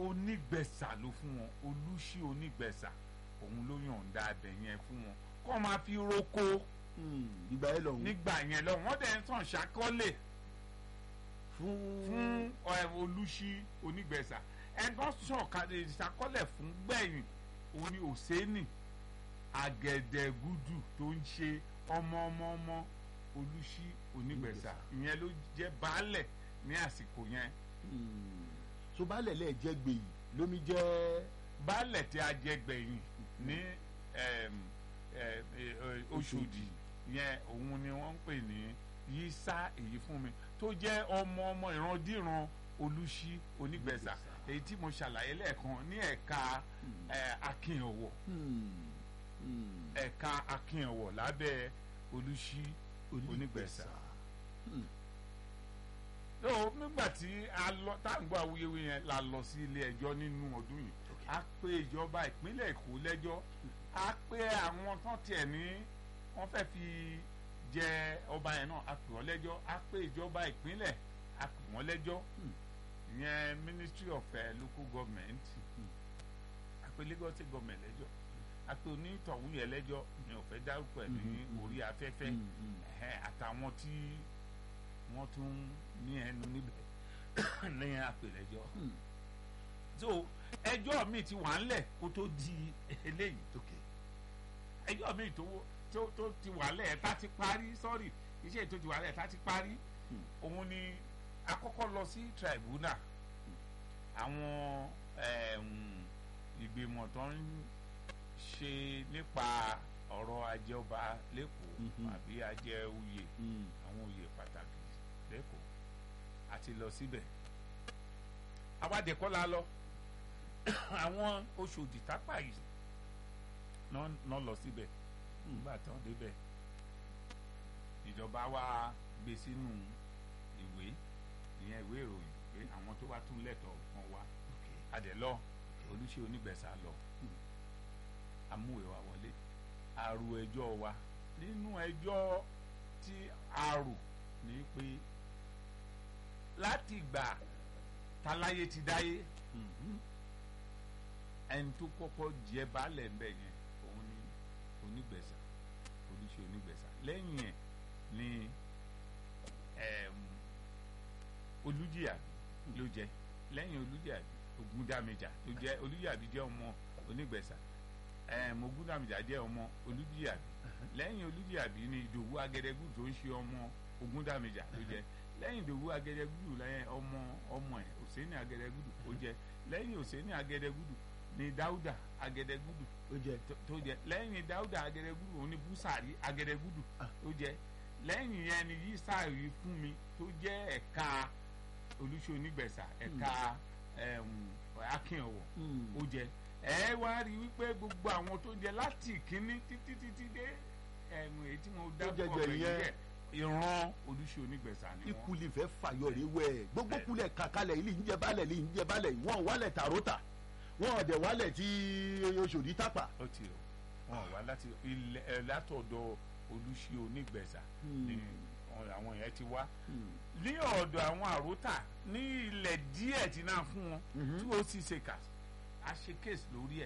onígbẹ̀sà ló fún wọn olùṣí onígbẹ̀sà òun ló yọ̀ǹda abẹ yẹn fún wọn kó máa fi roko ìgbà yẹn lọ́hùn nígbà yẹn lọ wọ́n dẹ̀ ń tàn ṣàkọọ́lẹ̀ fún fún ẹ, olùṣí onígbẹ̀sà ẹ̀gbọ́n sàn kàdé ìṣàkọọ́lẹ̀ fún gbẹ̀yìn òun ni òsénì àgẹ̀dẹ̀gúdù tó ń ṣe ọmọ ọmọ ọmọ olùṣí onígbẹ̀sà ìyẹn ló jẹ́ baálẹ̀ ní àsìkò yẹn Hmm. so baálẹ̀ lẹ́ẹ̀ jẹ́ gbèyì lómi jẹ́ baálẹ̀ tí a jẹ gbẹ̀yìn ní ẹm, ẹ, ẹ, ẹ, Ọ̀ṣọ́dì yẹn òun ni wọ́n ń pè ní yísà èyí fún mi tó jẹ́ ọmọ ọmọ ìrandíran olùṣí onígbẹ̀sà èyí tí mo ṣàlàyé lẹ́ẹ̀kan ní ẹ̀ka ẹ, akínyẹ̀wọ̀ Hmm. Hmm. ẹ̀ka akínyẹ̀wọ̀ lábẹ́ olùṣí onígbẹ̀sà. Hmm. tó nígbà tí a lọ tá à ń gbọ́ awuyewuye yẹn la lọ sí ilé ẹjọ́ nínú ọdún yìí a pè ìjọba ìpínlẹ̀ Èkó lẹ́jọ́ a pè àwọn tán tiẹ̀ ní wọ́n fẹ́ fi jẹ ọba yẹn náà a pè wọ́n lẹ́jọ́ a pè ìjọba ìpínlẹ̀ a pè wọ́n lẹ́jọ́ ìyẹn Ministry of uh, Local Government a pè Lagos State Government lẹ́jọ́ a pè onítọ̀hún yẹn lẹ́jọ́ mi ò fẹ́ dárúkọ ẹ̀ ní orí afẹ́fẹ́ Hmm. Hmm. ẹ̀hẹ́n, àtàwọn tí wọ́n tún ní ẹnu níbẹ̀ lẹ́yìn àpèlẹ́jọ́ Hmm. so ẹjọ́ mi ti wà ńlẹ̀ kó tó di eléyìí Okay. ẹjọ́ mi tó tó tó ti wà lẹ̀ tá ti parí sọ́ọ̀rì iṣẹ́ tó ti wà lẹ̀ tá ti parí Hmm. òun ni akọ́kọ́ lọ sí tribunal àwọn ẹ̀m, ìgbìmọ̀ tó ń ṣe nípa ọ̀rọ̀ ajé ọba lẹ́kọ̀ọ́ Mhm. àbí ajé oyè Hmm. àwọn oyè pàtàkì lẹ́kọ̀ọ́ àti lọ síbẹ̀ àwádìí kọ́ la lọ àwọn Ọ̀ṣọ́dì tápà yìí náà náà lọ síbẹ̀ nígbà tán débẹ̀ ìjọba wa gbé sínú ìwé ìyẹn ìwé ìròyìn pé àwọn tó bá tún lẹ́tọ̀ọ́ kan wá adẹ̀lọ́ olùṣe onígbẹ̀sà lọ amúwèé wa wọlé àrò ẹjọ́ wa nínú ẹjọ́ tí a rò ní pé láti ìgbà taláyé ti dáyé Hmm. ẹni tó kọ́kọ́ jẹ baálẹ̀ ń bẹ̀ yẹn òun ni onígbẹ̀sà olùṣe onígbẹ̀sà lẹ́yìn ẹ̀ ni ẹm, olùjìyàbí ló jẹ lẹ́yìn olùjìyàbí ògúndámẹjà ló jẹ olùjìyàbí jẹ́ ọmọ onígbẹ̀sà ẹm, ògúndámẹjà jẹ́ ọmọ olùjìyàbí lẹ́yìn olùjìyàbí ni ìdòwú agẹdẹgù tó ń ṣe ọmọ ògúndámẹjà ló jẹ lẹ́yìn ìdòwú agẹdẹgùdù lẹ́yìn ọmọ ọmọ ẹ̀ òsèǹnì agẹdẹgùdù ó jẹ lẹ́yìn òsèǹnì agẹdẹgùdù ni dáúdà agẹdẹgùdù ó jẹ tó- tó jẹ lẹ́yìn dáúdà agẹdẹgùdù òun ni búsàrí agẹdẹgùdù tó jẹ lẹ́yìn yẹn ni yísàrí fún mi tó jẹ́ ẹ̀ka olùṣọ́ onígbẹ̀sà ẹ̀ka ẹ̀m, akínọ̀wọ̀ Hmm. ó jẹ ẹ wá rí wípé gbogbo àwọn tó jẹ láti ìkíní títí títí dé ẹ̀mú èyí tí mo dábọ̀ jẹjẹ ọ̀gbẹ̀yìn yẹn. jẹ ìran olùṣọ́ onígbẹ̀sà ni wọ́n. ikuli fẹ́ fàyọ rẹ wẹ̀ gbogbo kulẹ̀ kakalẹ̀ ilé ń jẹ balẹ̀ ilé ń jẹ balẹ̀ wọn wálẹ̀ tàrótà wọn ọ̀dẹ̀ wálẹ̀ tí Ọ̀ṣọ́dì tápà. ó ti o wọn wá láti ilẹ̀ ẹ̀ látọ̀dọ̀ olùṣí onígbẹ̀sà ni wọn- àwọn yẹn ti wá ní ọ̀dọ̀ àwọn àrótà ní ilẹ̀ díẹ̀ tí náà fún wọn Mhm. tí ó sì ṣe kà á ṣe kéèsì lórí ẹ̀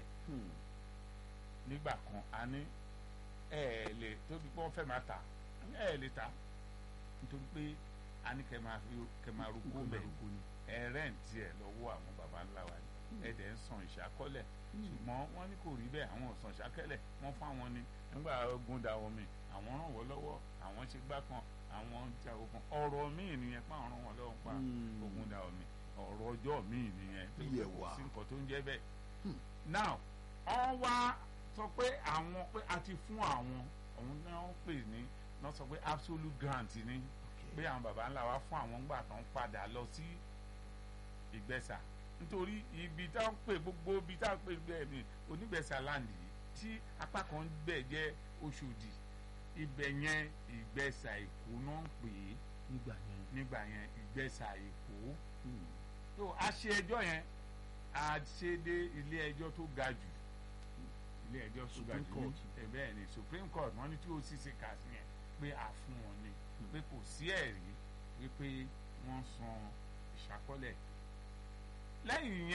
nígbà kan a ní ẹ ẹ lè tóbi pé wọ́n fẹ́ máa tà a ní ẹ ẹ lè tà nítorí pé a ní kẹ́ máa fi kẹ́ máa rúkú bẹ̀ ẹ rẹ́ǹtì ẹ̀ lọ́wọ́ àwọn baba ńlá wa ni ẹ dẹ̀ ń san ìṣàkọ́lẹ̀ ṣùgbọ́n wọ́n ní kò rí bẹ́ẹ̀ àwọn ò san ìṣàkẹ́lẹ̀ wọ́n fún àwọn ni nígbà ogun da omi àwọn ràn wọ́n lọ́wọ́ àwọn ṣe gbá kan àwọn ja ogun ọ̀rọ̀ míì nìyẹn pé àwọn ràn wọ́n lọ́wọ́ pa Hmm. ogun da omi ọ̀rọ̀ ọjọ́ míì nìyẹn tó Yẹ̀ kò wá. sí nǹkan tó ń jẹ́ bẹ́ẹ̀ Hmm. now wọ́n wá sọ pé àwọn pé a ti fún àwọn òun náà ń pè ní náà sọ pé absolute grant ni pé àwọn baba ńlá wa fún àwọn ńgbà tán padà lọ sí ìgbẹ́sà nítorí ibi tá ń pè gbogbo ibi tá ń pè bẹ́ẹ̀ ni onígbẹ̀sà land yìí tí apá kan ń bẹ̀ jẹ́ Ọ̀ṣọ́dì ibẹ̀ yẹn ìgbẹ́sà Èkó náà ń pè é nígbà yẹn. nígbà yẹn ìgbẹ́sà Èkó Hmm. tó a ṣe ẹjọ́ yẹn a ṣe dé ilé ẹjọ́ tó ga jù ilé ẹjọ́ tó ga Supreme jù Court. ní ẹ bẹ́ẹ̀ ni Supreme Court wọ́n ní tí ó sì ṣe kà sí yẹn pé a fún wọn ni pé kò sí ẹ̀rí wípé wọ́n san ìṣàkọọ́lẹ̀ lẹ́yìn yẹn.